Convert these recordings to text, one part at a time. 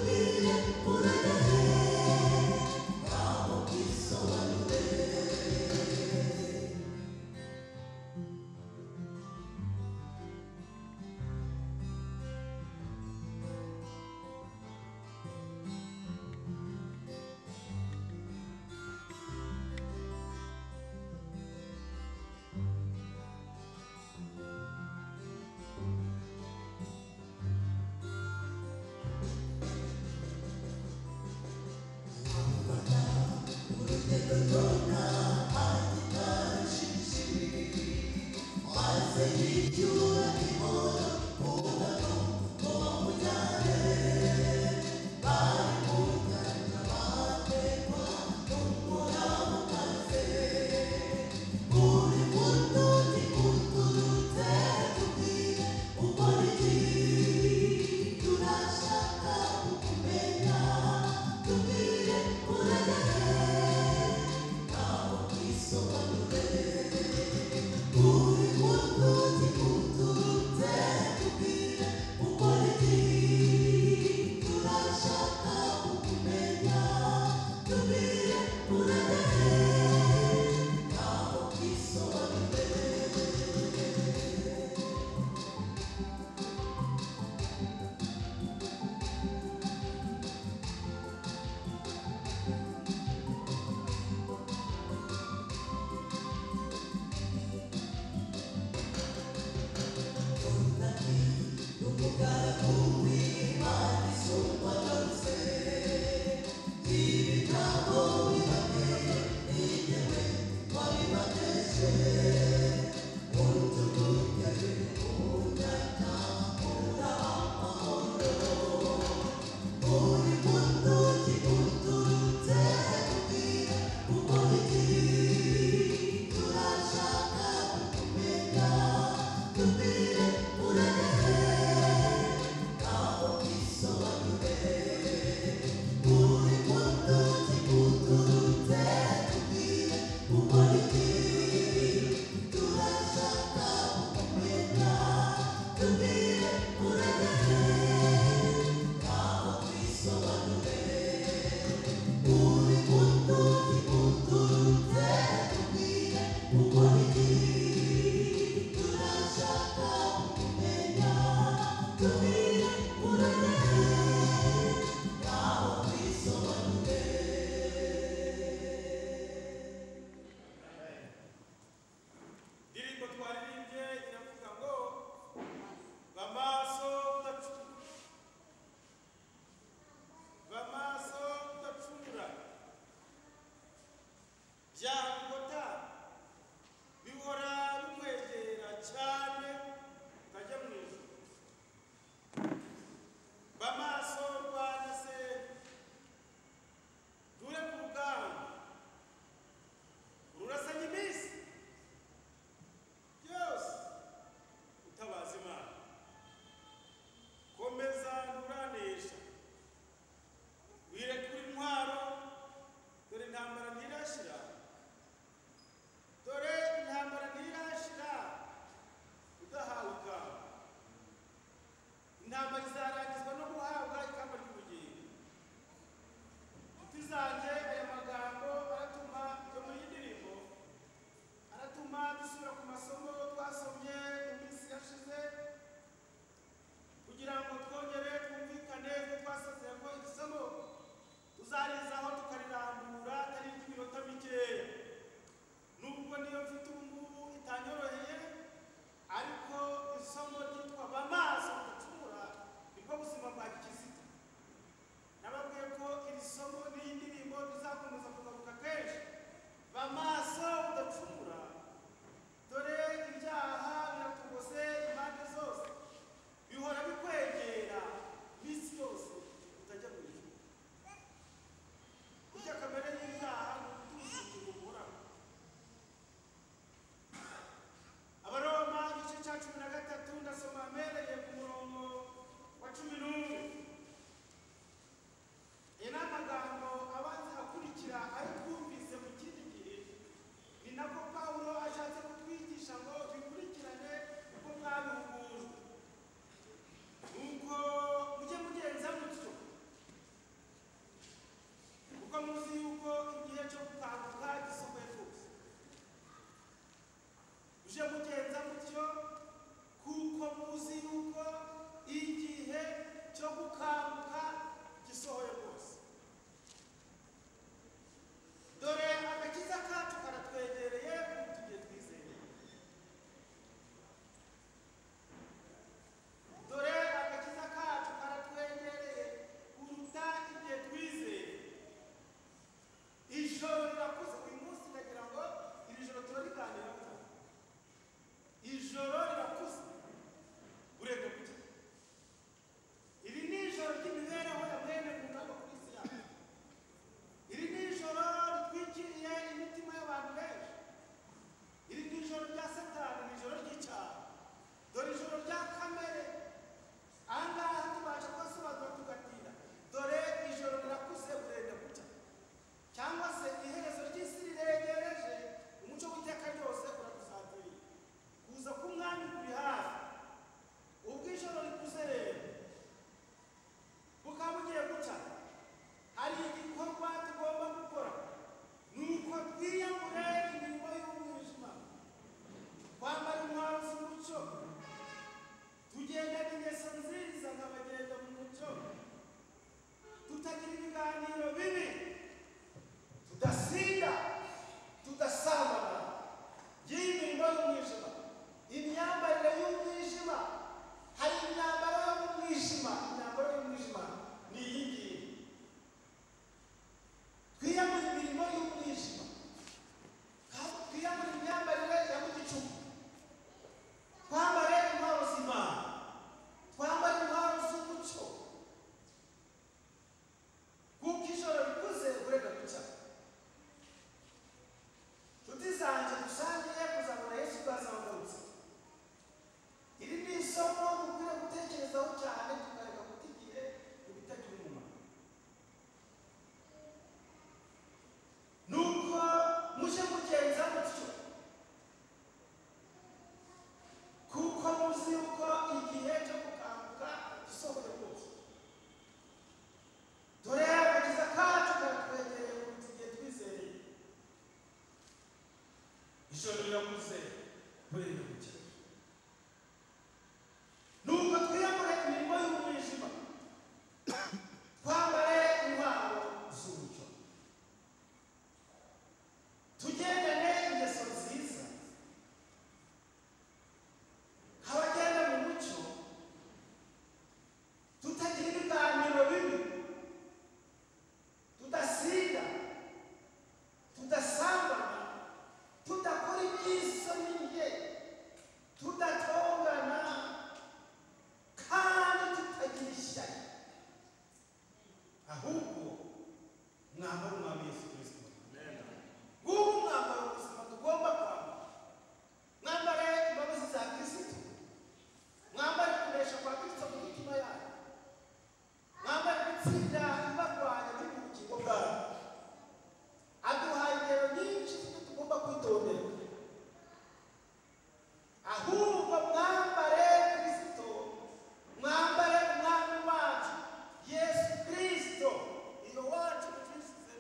Тобі abatsinda barwanya biri mu bugingo bwabo aduhaye ingero nyinshi z'ibyo tugomba kwitondera ahubwo mwambare kirisito mwambare umwami wacu yesu kirisito iyo wacu kirisize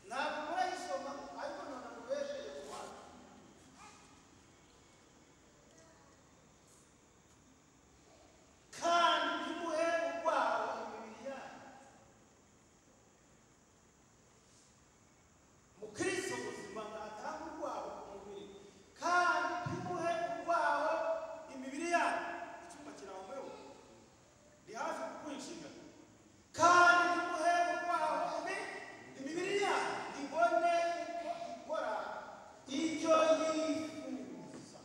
ntabwo murayisoma ariko ntabwo mubesheje ku bantu kandi ntimuhe urwaho imibiri yanyu mukristo muzima ntatanga urwaho ku mubiri kandi ntimuhe urwaho imibiri yanyu icyumba kirambuye ni hafi kukwinjira kandi ntimuhe urwaho imi- imibiri yanyu ibone uko ikora ibyo yifuza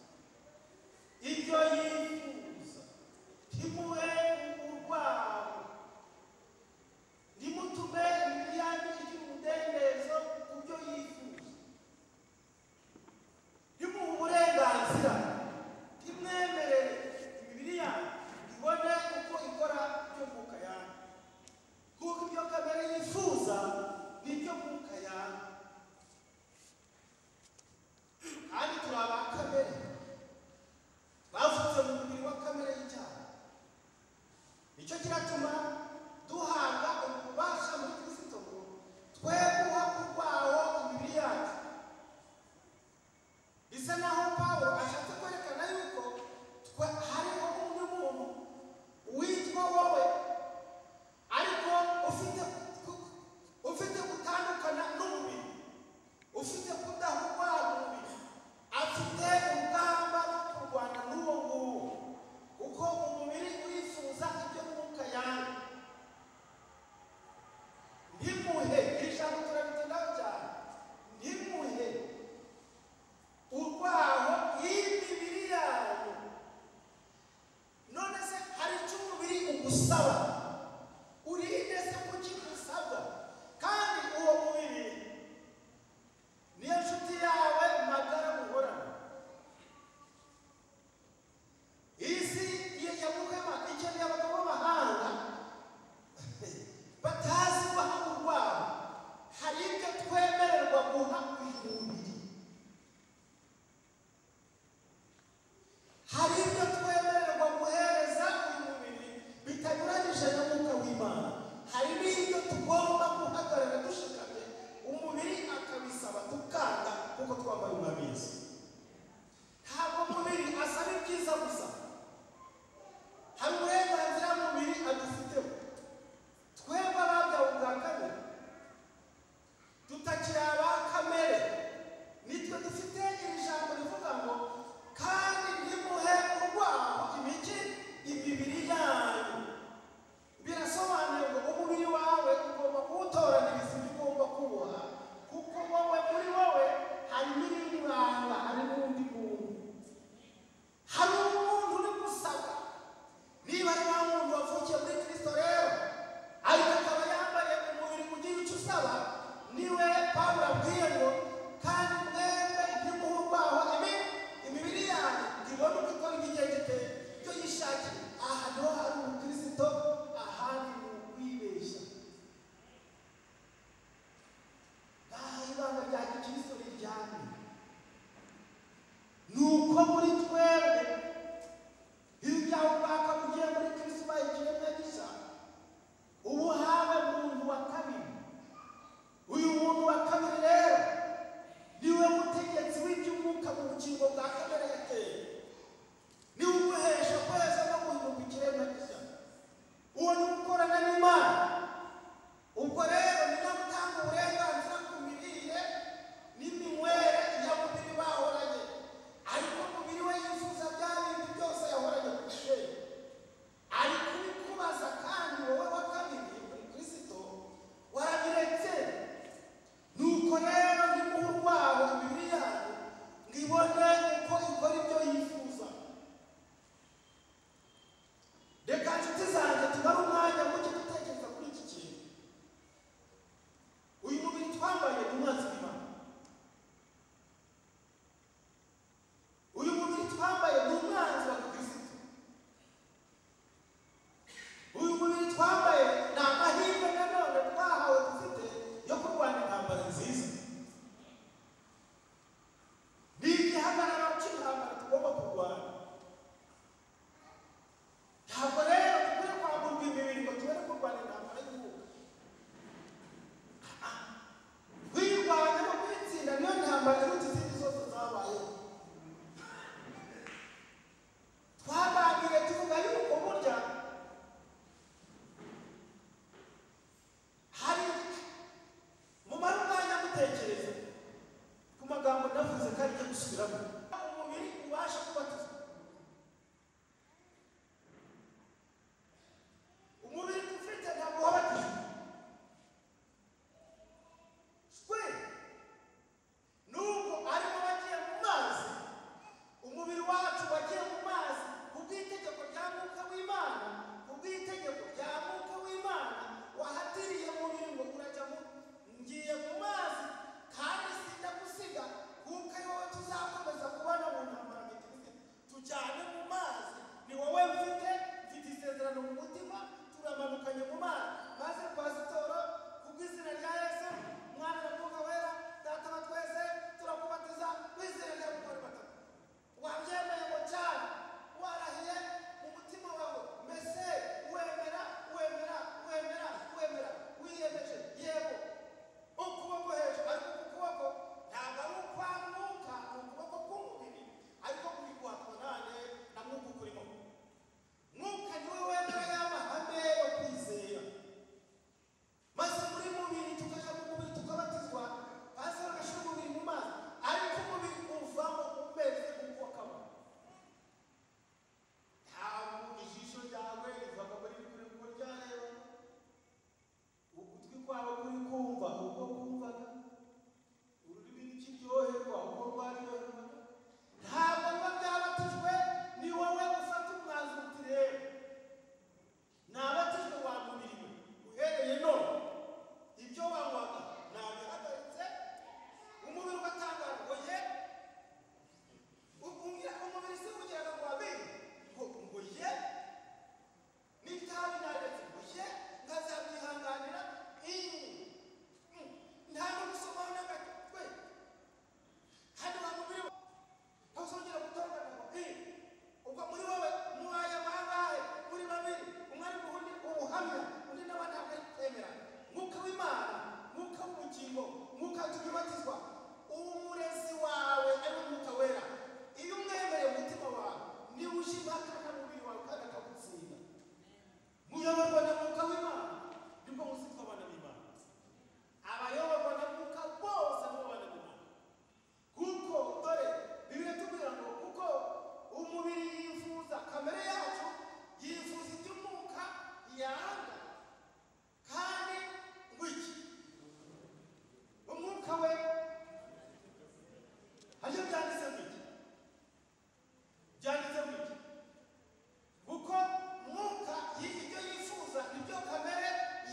ibyo yifuza ntimuhe urwaho ntimutume imibiri yanyu igira umudendezo ku byo yifuza ntimuhe uburenganzira ntimwemerere imibiri yanyu ibone uko ikora ibyo mwuka yanyu kuko ibyo kamere yifuza ni ibyo mwuka yanyu kandi turi aba kamere bavutse mu mubiri wa kamere y'icyaha nicyo kiratuma duhabwa ububasha muri kristo ngo twe guha urwaho imibiri yacu bisa naho pawulo ashatse kwerekana yuko twe hariho undi muntu witwa wowe ariko ufite ku- ufite gutandukana n'umubiri ufite kudahugwa umubiri afite urugamba rwo kurwana n'uwo nguwo kuko umubiri urifuza ibyo mwuka yanyu ntimuhe iri jambo turabitindaho cyane ntimuhe urwaho imibiri yanyu none se hari icyo umubiri ugusaba urinde se kuki usabwa kandi uwo mubiri niyo nshuti yawe magara muhorana isi iyo yamuhema ikeneye abagabo b'abahanga batazi guha urwabo hari ibyo twemererwa guha uyu mubiri hari ibyo twemererwa guhereza uyu mubiri bitanyuranyije na mwuka w'imana hari n'ibyo tugomba guhagarara dushikamye umubiri akabisaba tukanga kuko twambaye umwabizi ntabwo umubiri asaba ibyiza gusa hari uburenganzira umubiri adufiteho twebwe ababyawe ubwa kabiri tutakiri aba kamere nitwe dufite iri jambo rivuga ngo kandi ntimuhe urwaho imigi imibiri yanyu birasobanuye ngo umubiri wawe ugomba kuwutoraniriza ibyo ugomba kuboha kuko wowe muri wowe harimo ibiranga hari n'undi muntu hari umuntu uri gusaba niba ari wa muntu wavukiye muri kirisito rero ariko akaba yambaye umubiri ugira icyo usaba niwe pawulo abwiye ngo kandi mwembe ntimuhe urwaho imi imibiri yanyu ntibone uko ikora ibigendete byo yishakiye aha niho hari umukristo ahandi ni ukwibeshya ngaha ibanga rya gikristo riryamye ni uko muri twebwe iyo byawe ubwaka bugiye muri kristo ubaye ikiremwa gishya ubu hawe muntu wa kabiri uyu muntu wa kabiri rero niwe mutegetsi w'iby'umwuka mu bugingo bwa kamere yateye niwe uguhesha kweza no guhinduka ikiremwa gishya uwo ni gukorana n'imana ubwo rero ni nawe utanga uburenganzira ku mirire n'iminywere ya mubiri bahoranye ariko umubiri we yifuza bya bindi byose yahoranye ku kirere ari kubikubaza kandi wowe wa kabiri umukristo warabiretse nuko rero ndimuha urwaho imibiri yanyu ngo ibone uko ikora ibyo yifuza reka nshuti zanjye tumare umwanya muke tuta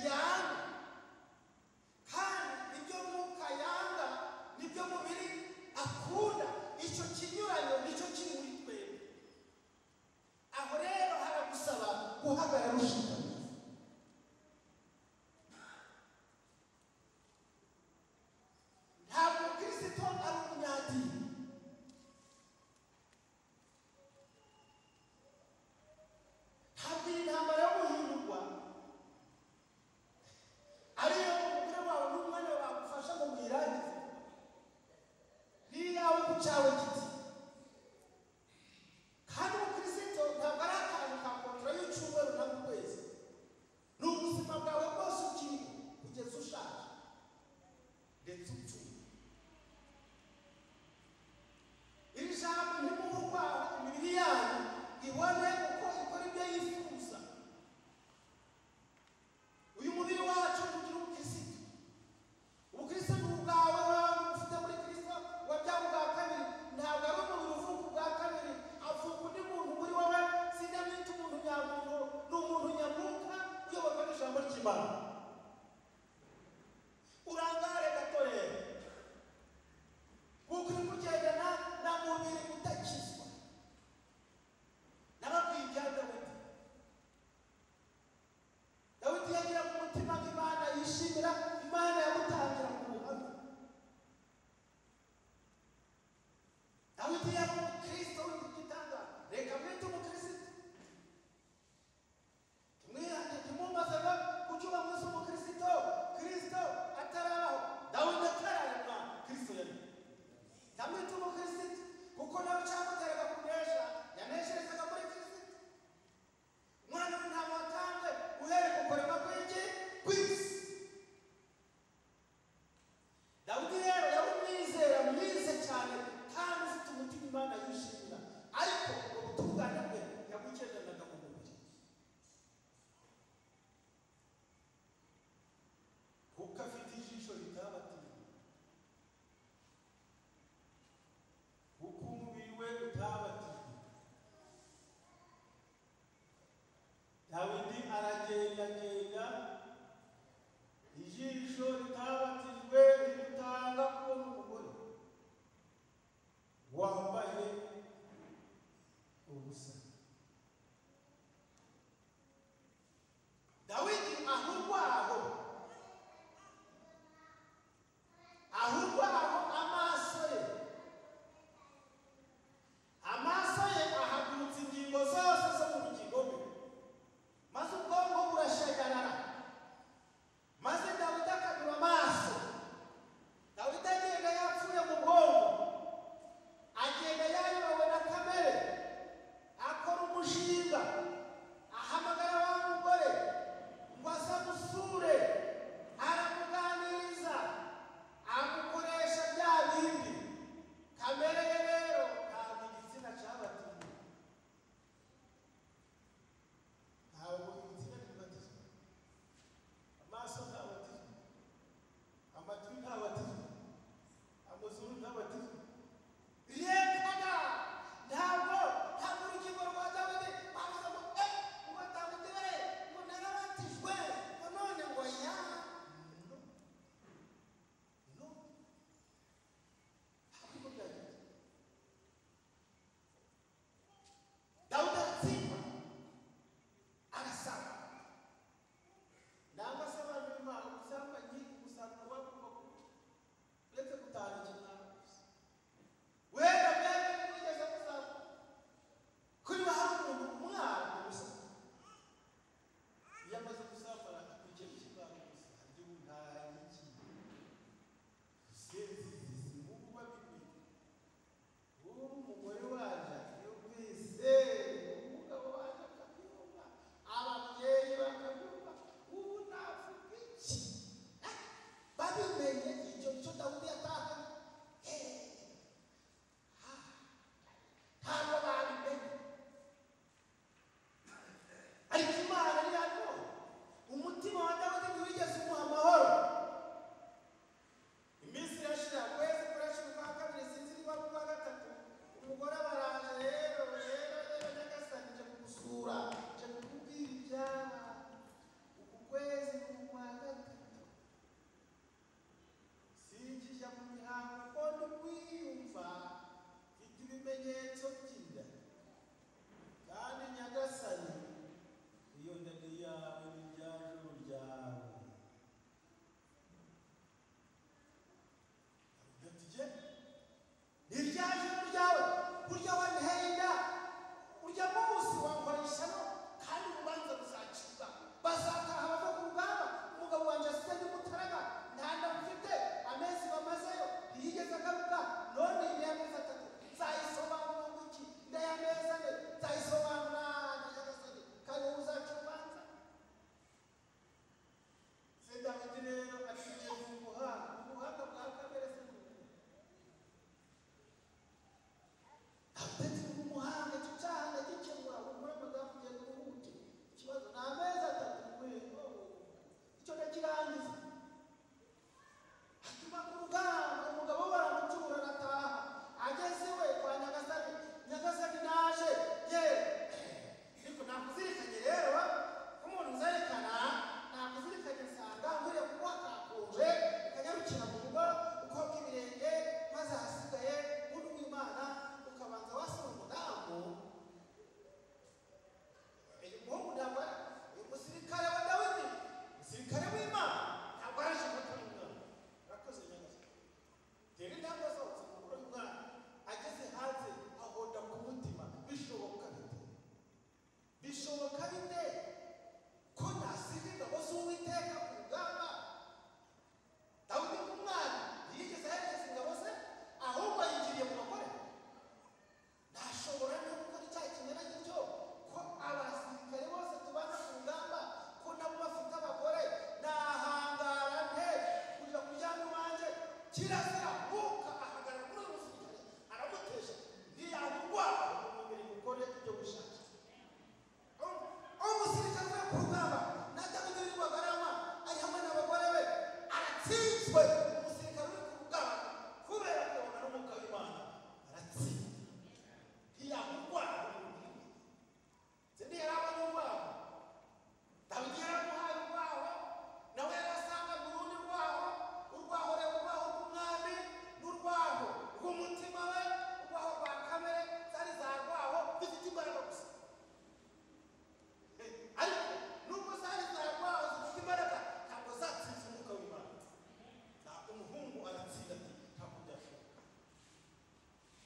yanga kandi ibyo mwuka yanga nibyo mubiri akunda icyo kinyuranyo nicyo kiri muri twebwe aho rero haragusaba guhagarara ushinzwe ntabwo kirisito ari umunyadini hagira intambara yo guhindurwa ariyo umugore wawe n'umwana wawe bagufasha mu mirangize n'iyawe ku cyawe giti kandi umukristo ntabwo ari akantu ka kontora y'icyumweru na mu kwezi ni ubuzima bwawe bwose ukiri kugeza ushaje ndetse upfuye iri jambo ntimuhe urwaho imibiri yanyu ibone uko ikora ibyo yifuza uyu mubiri wacu ugira ubukirisitu ubukirisitu ni ubwawe wawe ufite muri kirisito wabyawe ubwa kabiri ntabwo ari umubiri uvuka ubwa kabiri avuka undi muntu muri wowe sindamwita umuntu nyamuntu ni umuntu nyamwuka uyoborwa n'ijambo ry'imana urangare gato rero kuko uri kugendana na mubiri utakizwa nababwiye ibya dawidi dawidi yagira ku mutima ko imana yishimira imana yamutangira mu buhamya dawidi yari umukristo w'igitangaza reka mwite umukristo tumwihange tumwumvazaga kuki uba mwese umukristo kristo ataraho dawidi atararema kristo yari ndamwite umukristo kuko nawe cyamuteraga kunesha yanesherezaga muri kristo umwana w'intama watanze uhereye ku kurema kw'igi kw'isi kristo umusirikare uri ku rugamba kubera kubona n'umwuka w'imana aratsinda ntiyamurwara umubiri se ntiyari abanyamubavu dawidi yaramuhaye urwaho nawe yarasangaga urundi rwaho urwaho rero urwaho rw'umwami n'urwaho rw'umutima we urwaho rwa kamere zari za rwaho zifite imbaraga gusa ariko nubwo zari zarwaho zifite imbaraga ntabwo zatsinze umwuka w'imana ntabwo umuhungu aratsinda ati ntabwo byashoboka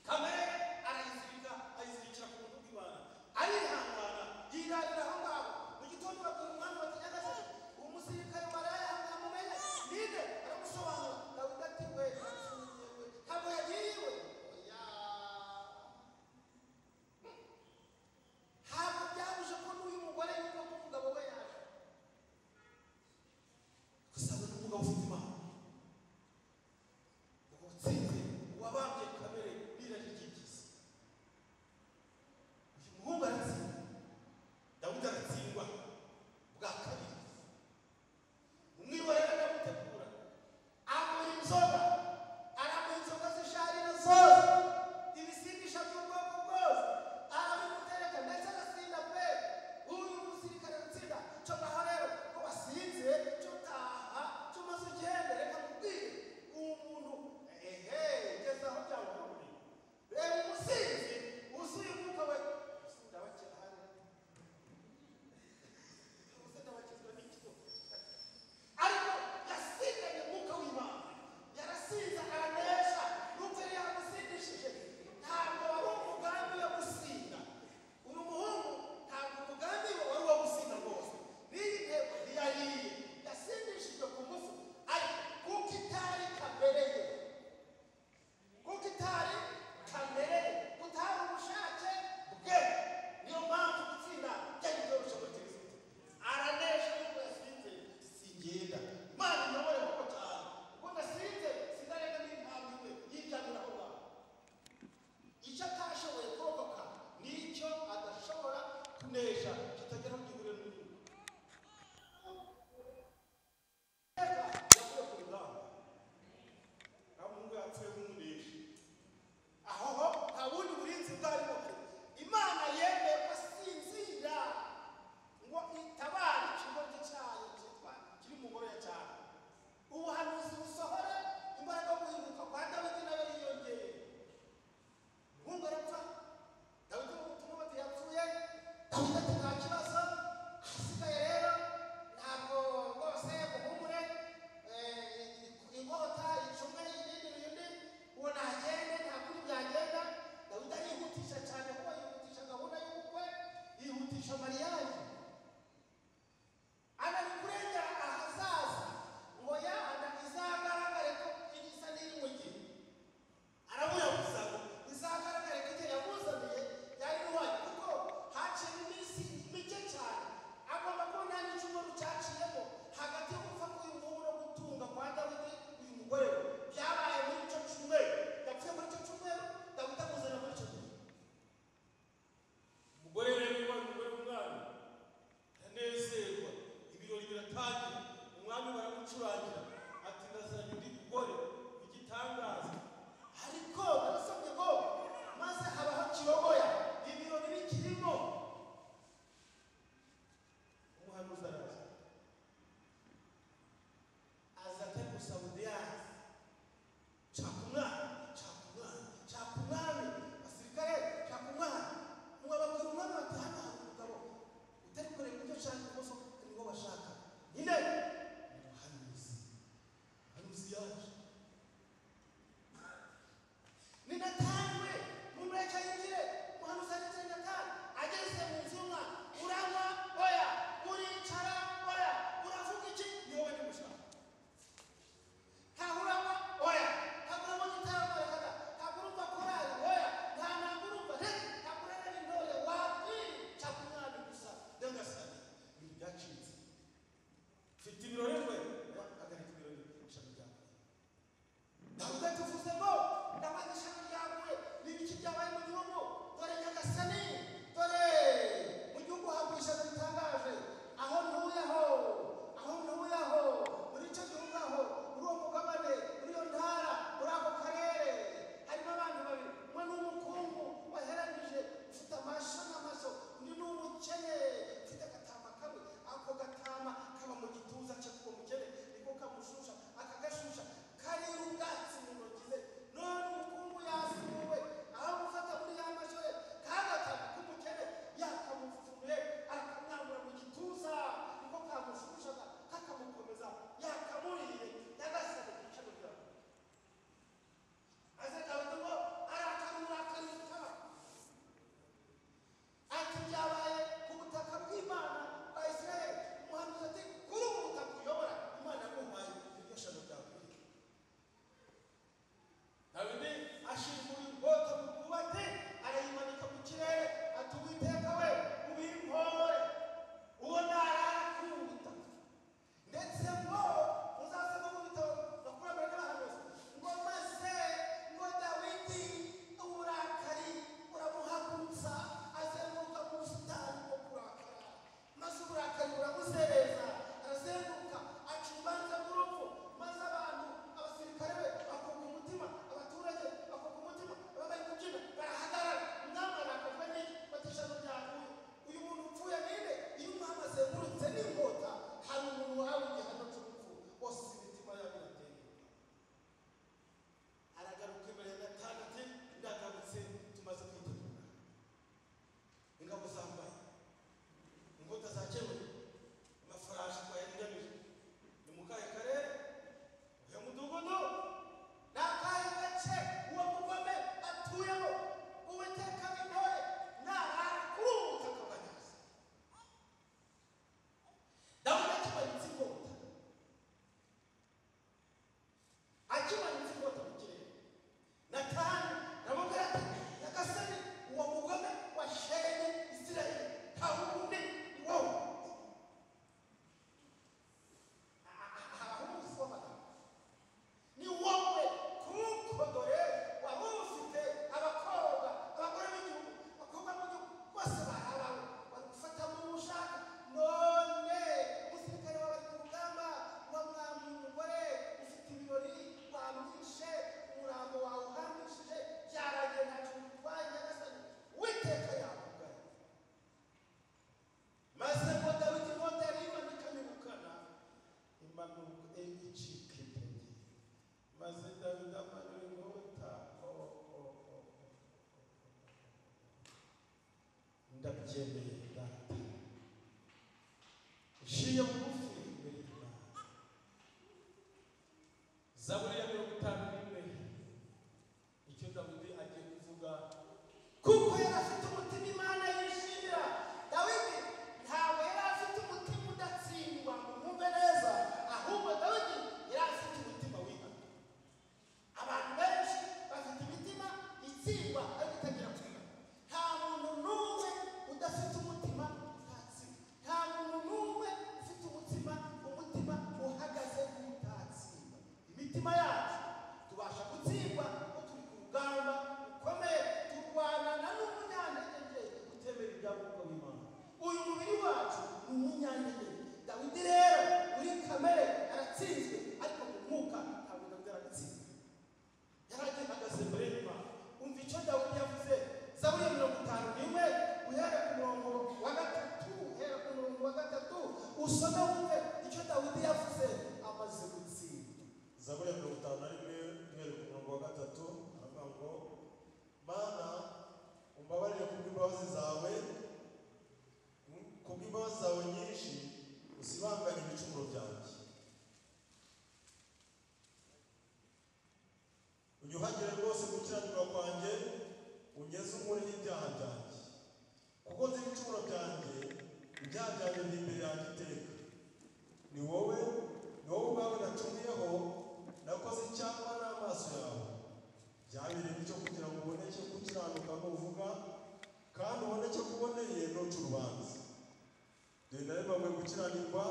kamere arayizirika ayizirikira ku buntu bw'imana arihangana yirarira aho ngaho mu gitondo babwira umwami bategereje uwo musirikare barayahangana mumenye ninde aramusobanura dawidi ati we nsubiye we ntabwo yagiye iwe oya ntabwo byabuze ko n'uyu mugore yumva ko umugabo we yaje gusa we n'umugabo ufite impano uwo utsinze uwabambye kamere birarikikiza uyu muhungu aratsinda dawudi aratsindwa bwa kabiri umwibonera aramutegura amura inzoga aramuha inzoga zisharira zose ibisindisha by'ubwoko bwose arabimutereka ndetse agasinda pe uyu musirikare gutsinda cyo ngaho rero ko basinze cyo taha cyo maze ugende reka mubwire uwo muntu ehe gezaho byawukuriye reba umusinzi wuzuye umwuka we ndabakira hano Ubusa ndabakizwa n'ikigo ariko yasindanye umwuka w'imana yarasinze aranesha n'ubwo yari yamusindishije ntabwo wari umugambi wo gusinda uyu muhungu ntabwo umugambi we wari uwo gusinda rwose n'iyi ntego ntiyariye yasindishijwe ku ngufu ariko kuko itari kamere ye kuko itari kamere ye utari ubushake bwe niyo mpamvu gutsinda byari byoroshye muri kirisito aranesha nubwo yasinze singenda mana nyobore kuko cyane ubwo nasinze sinarega n'intambiwe yiganira aho ngaho icyo atashoboye kurokoka nicyo adashobora kunesha kitagera ku gihuriro n'umuntu Reka, yavuye ku rugamba nta muhungu yapfuye nk'umuneshi aho ho nta bundi burinzi bwarimo imana yemeye ko asinzira ngo itabare ikigoryi cyayo cyitwa kiri mu ngoro ya cyane ubuhanuzi busohora imbaraga yo guhinduka kwa dawidi nayo yiyongeye umuhungu arapfa dawidi n'umutima bati yapfuye dawidi ati nta kibazo ahasigaye rero ntabwo rwose muhumure eh, inkota icumwe ibindi bindi uwo ntagende nta kuri byagenda dawidi arihutisha cyane kuko yihutisha gahunda y'ubukwe yihutisha mariyaje anakurengera ahazaza ngo yahana izagaragare ko igisa n'iri mu gihe arabura gusa ngo izagaragare ko igihe yamuzaniye yari ruhari kuko haciye iminsi mike cyane agomba kuba nta n'icyumweru cyaciyemo hagati yo gupfa k'uyu muhungu no gutunga kwa dawidi uyu mugore we byabaye muri icyo cyumweru yapfuye muri icyo cyumweru dawidi amuzana muri icyo gihe umugore rero ubaye umugore w'umwana ndanezerwa ibirori biratangira umwami baramucurangira ati ndazanye undi mugore igitangaza ariko barasabye ko maze habaho kirogoya ibirori bikirimo umuhanuzi araza aza atari gusaba udiyazi nshaka umwana nshaka umwana nshaka umwami basirikare nshaka umwana mwababwira umwami bati hano hari umugabo utari kureba ibyo ashaka rwose ni bo bashaka nyine ni umuhanuzi impanuka e- icika intege maze dawidi amanura inkota o- o- o- o- ndabyemeye data nciye bugufi imbere y'imana zaburi ya mirongo itanu n'imwe icyo dawidi agiye kuvuga kuko yari afite umutima imana yishimira dawidi ntabwo yari afite umutima udatsindwa ngo mwumve neza ahubwo dawidi yari afite umutima wihana abantu benshi bafite imitima itsindwa ariko itagira kwiga nta muntu n'umwe udafite umutima utatsi nta muntu n'umwe ufite umutima umutima uhagaze nk'utatsimba imitima yacu tubasha gutsindwa ko turi ku rugamba rukomeye turwanana n'umunyantege nke utemera ibyangombwa b'imana uyu mubiri wacu ni umunyantege nke dawidi rero muri kamere aratsinzwe ariko mu mwuka ntabwo dawidi aratsinzwe yaragihagaze mbere y'imana umva icyo dawudi yavuze zaburi ya mirongo itanu n'imwe uhera ku murongo wa gatatu uhera ku murongo wa gatatu usome wumve icyo dawudi yavuze amaze gutsinda zaburi ya mirongo itanu na rimwe umweru ku murongo wa gatatu aravuga ngo mana umbabarire kubw'imbabazi zawe kubw'imbabazi zawe nyinshi usibangane ibicumuro byanjye unyuhagire rwose gukiranirwa kwanjye unyeze unkureho ibyaha byanjye kuko nzi ibicumuro byanjye ibyaha byanjye biri imbere yanjye iteka ni wowe ni wowe ubwawe nacumuyeho nakoze icyangwa n'amaso yawe byabereye bityo kugira ngo uboneke gukiranuka n'uvuga kandi uboneke kuboneye ntuca urubanza dore naremanywe gukiranirwa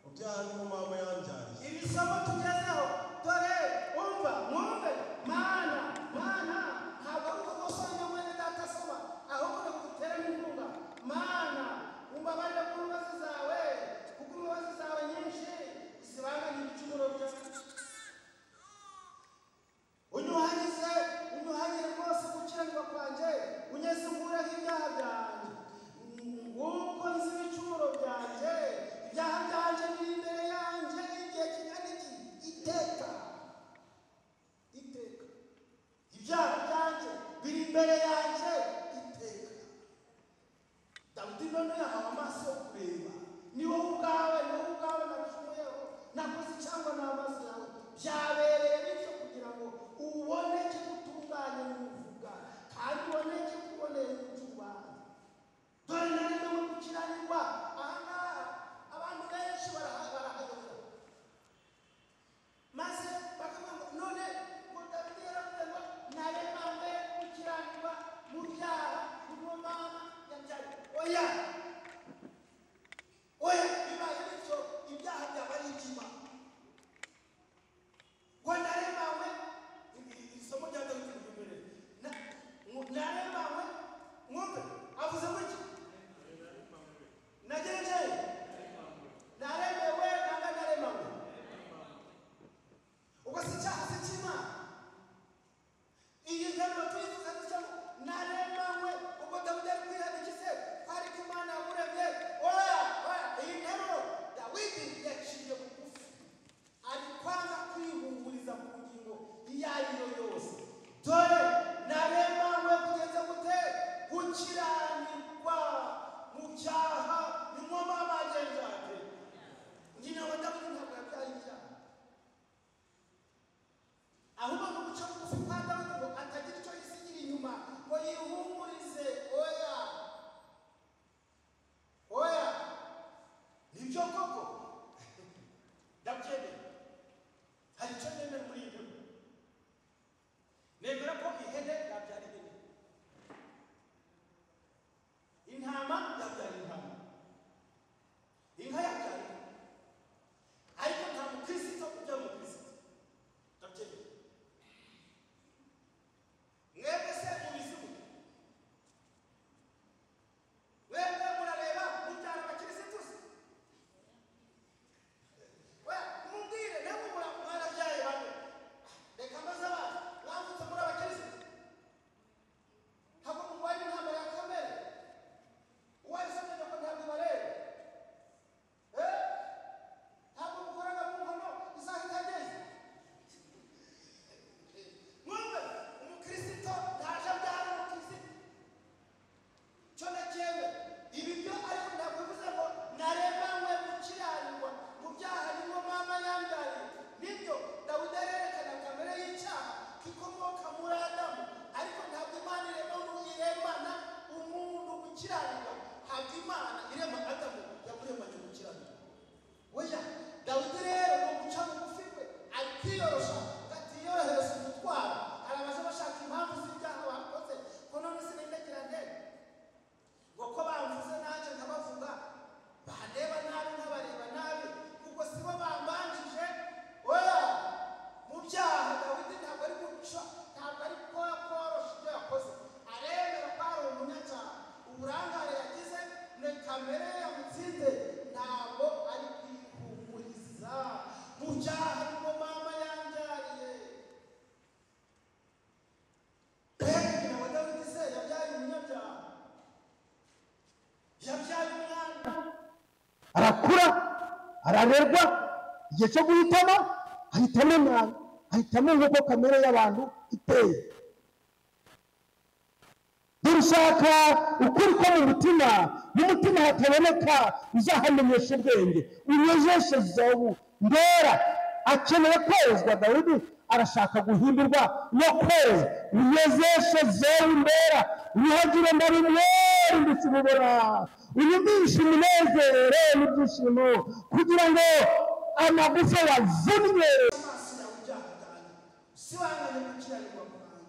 mu byaha niho mama yanbyariye iri somo tugezeho dore umva mwumve mana mana ntabwo ari ukugosanya mwene data asoma ahubwo ni ugutera n'inkunga mana umbabarire ku mbabazi zawe kuko imbabazi zawe nyinshi zibangana ibicumuro byawe unyuhagize unyuhagire rwose gukiranirwa kwanjye unyeze unkureho ibyaha byanjye nguko nzi ibicumuro byanjye ibyaha byanjye biri imbere yawe kwiyoroshya ati yorohereza umutwaro hari abaje bashaka impamvu z'ibyaha bakoze ko none sinendagirane ngo ko bamvuze nanjye nkabavuga bareba nabi nkabareba nabi kuko si bo bambanjije oya mu byaha dawidi ntabwo ari guca ntabwo ari gukora koroshya ibyo yakoze aremera ko ari umunyacyaha uburangare yagize ni kamere ye yamutsinze ntabwo ari kwihumuriza mu byaha nibwo mama yanbyariye mbega nawe dawidi se yabyaye umunyabyaha yabyaye umwana arakura ararerwa igihe cyo guhitamo ahitamo imana ahitamo nk'uko kamere y'abantu iteye dushaka ukuri ko mu mutima mu mutima hataboneka uzahamenyesha ubwenge unejeshe zobu ndera akeneye kwezwa dawidi arashaka guhindurwa no kweza unezeshe zobu ndera wihagire ndarimwere ndetse ububona unyumvishe umunezero n'ibyishimo kugira ngo amagufa yavunnye amaso yawe ibyaha byanjye usibangane gukiranirwa kwanjye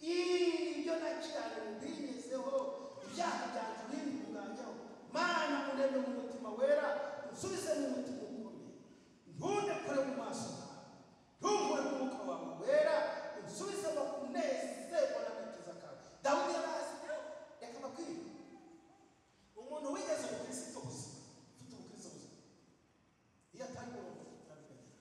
ibyo nakiranirwa bingezeho ibyaha byanjye bindi kuganjaho mana unene mu mutima wera unsubize mu mutima ukumye ntunekore mu maso yawe ntunkore mu mwuka wawe wera unsubize mu kunezerwa n'agakiza kawe dawudi yari azi reka bakwiriye umuntu wigeze mu kristo buzima ufite ubukristo buzima iyo atari umuntu utabimenye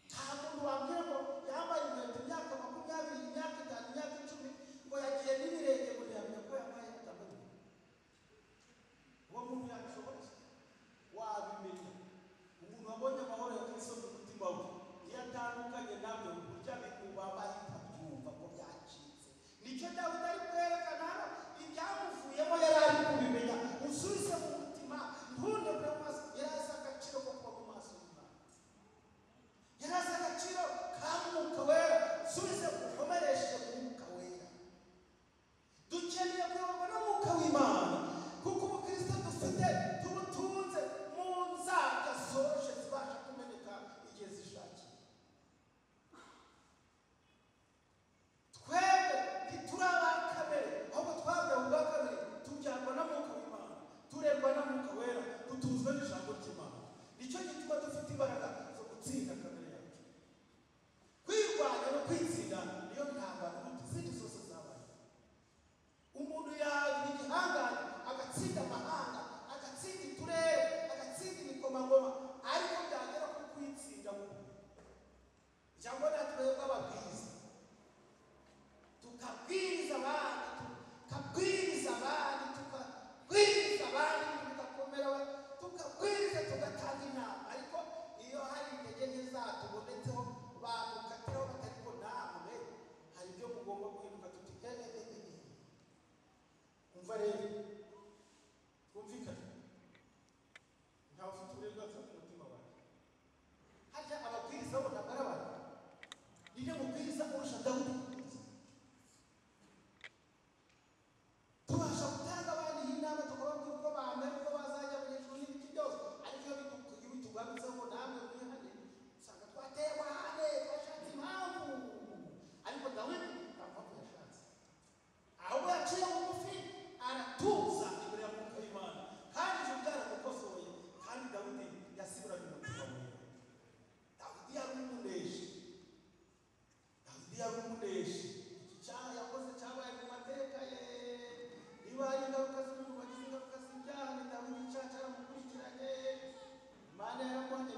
nta muntu wambwira ngo yambaye inkweto imyaka makumyabiri imyaka itanu imyaka icumi ngo yagiye n'ibirenge ngo yamenya ko yambaye itaburiya uwo muntu yabishobora wabimenya umuntu wabonye amahoro ya kristo mu mutima we iyo atandukanye nabyo burya bikubaba bitabyumva ko byacitse nicyo dawudi ari kwerekana hano ibyamuvuyemo yari ari kubimenya usubize mu mutima ntunde mu maso yari azi agaciro ko kuba mu maso y'imana yari azi agaciro ka mwuka wera usubize mukomereshe mwuka wera dukeneye kuyoborwa n'umwuka w'imana kuko ubukristo dufite tubutunze mu nzara zoroshye zibasha kumeneka igihe zishakiye twebwe ntituri aba kamere ahubwo twabyawe ubwa kabiri tubyarwa na mwuka w'imana turerwa na mwuka wera dutuzwe n'ijambo ry'imana nicyo gituma dufite imbaraga zo gutsinda kamere yacu kwirwanya no kwitsinda niyo ntambara mu zindi zose zabaye umuntu yaba igihangange agatsinda amahanga agatsinda uturere agatsinda ibikomangoma ariko byagera ku kwitsinda mu ijambo rya twebwe ababwiza tukabwiriza abandi tukabwiriza abandi tukabwiriza abandi tugakomera tukabwiriza tugatanga inama ariko iyo hari intege nke zatubonetseho bamukatiraho batariko namwe hari ibyo mugomba guhinduka tuti umva rero twumvikane ntawe ufite uburenganzira ku mutima wawe harya ababwiriza bo ntabwo ari abantu ninde mubwiriza urusha dawudi kubwiriza tubasha gutanga abandi iyi nama tukababwira uko bamera uko bazajya mu ijuru n'ibiki byose ariko iyo bitu- iyo bitugarutseho ngo namwe mwihane usanga twateye amahane twashatse impamvu ariko dawidi ntabwo yashatse ahubwo yaciye bugufi aratuza imbere ya mwuka w'imana kandi ijuru ryaramukosoye kandi dawidi yasibiranye umutima we dawidi yari umuneshi dawidi yari umuneshi iki cyaha yakoze cyabaye mu mateka ye niba hari ingaruka z'umuntu wagize ingaruka z'ibyaha ni dawidi icyaha cyaramukurikiranye imana yaramuhanye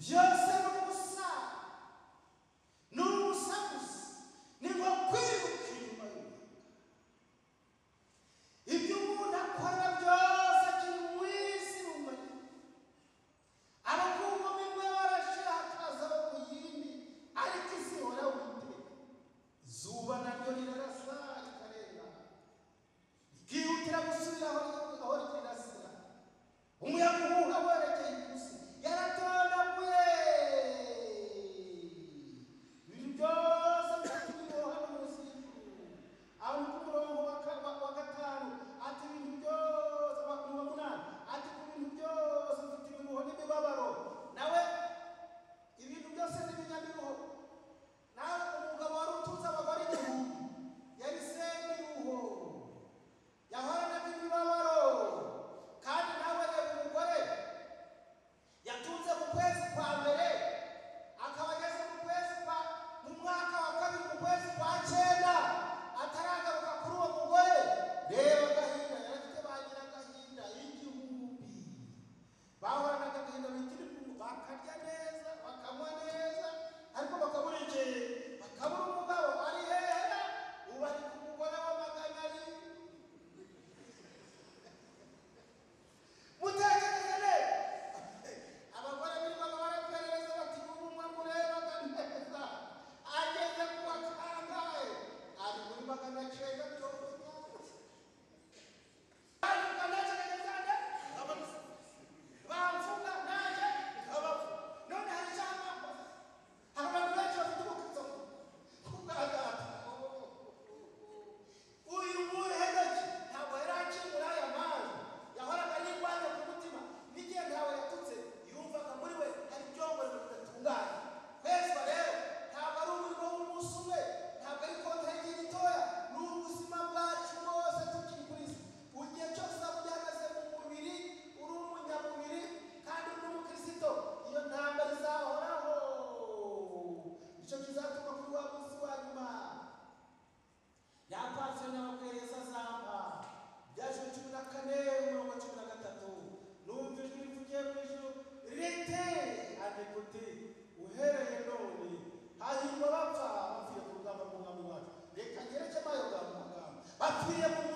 byose ni ubusa ni ubusa gusa ni nko kwiruka inyuma y'umuntu ibyo umuntu akora byose kiri mu isi ni umuriro abakungu bimwe barashira hakaza bo mu yindi ariko isi ihoraho iteka izuba naryo rirarasa rikarenga rikihutira gusubira aho aho rirasira umuyaga uhuha werekeye ikusi yaratondaguye ibintu byose bitatu biroha no munsi y'ijuru aho ku murongo wa ka- wa- wa gatanu ati ibintu byose wa wa munani ati ku bintu byose mfite ibiruho n'imibabaro nawe ibintu byose n'ibinyabiruho nawe umugabo wari utunze abagore igihumbi yabisembe ibiruho yahoranaga imibabaro kandi nawe reba umugore yatunze mu kwezi kwa mbere akaba ageze mu kwezi kwa mu mwaka wa kabiri mu kwezi kwa cyenda ataragaruka kuri uwo mugore reba agahinda yari afite bagira agahinda y'igihumbi bahoranaga agahinda bitiri kumwe bakarya neza bakanywa neza ariko bakamurekeye bakabura umugabo ari hehe ubu ari ku mugore w'amagana arindwi mutekereze neza abagore birirwaga baraperereza bati ubu umwe murebaga neza ageze ku wa kangahe ari muri magana cyenda mirongo itanu ari ku magana cyenda cyane bamvuga nanjye nkabavuga none hari ijambo mbaza. hari abantu benshi bafite ubukristo ku bwagatatu uyu muhereje ntabwo yari akingura aya mazi yahoraga yirwanya ku mutima n'igihe ntawe yatutse yumvaga muri we hari ibyongorero bidatunganye kwezwa rero ntabwo ari umurimo w'umunsi umwe ntabwo ari kontra y'igihe gitoya ni ubuzima bwacu bwose tukiri kuri isi igihe cyose uzaba ugihagaze mu mubiri uri umunyamubiri kandi uri n'umukristo iyo ntambara izahoraho nicyo kizatuma kuri wa munsi wa nyuma yapatira n'abakwereza zamba byaje cumi na kane umurongo wa cumi na gatatu numva ijwi rivugiye mu ijuru rite anekuti uhereye none hahirwa bapfa bapfiriye ku rugamba rw'umwami wacu reka ngereke mayo bwa muganga bapfiriye mu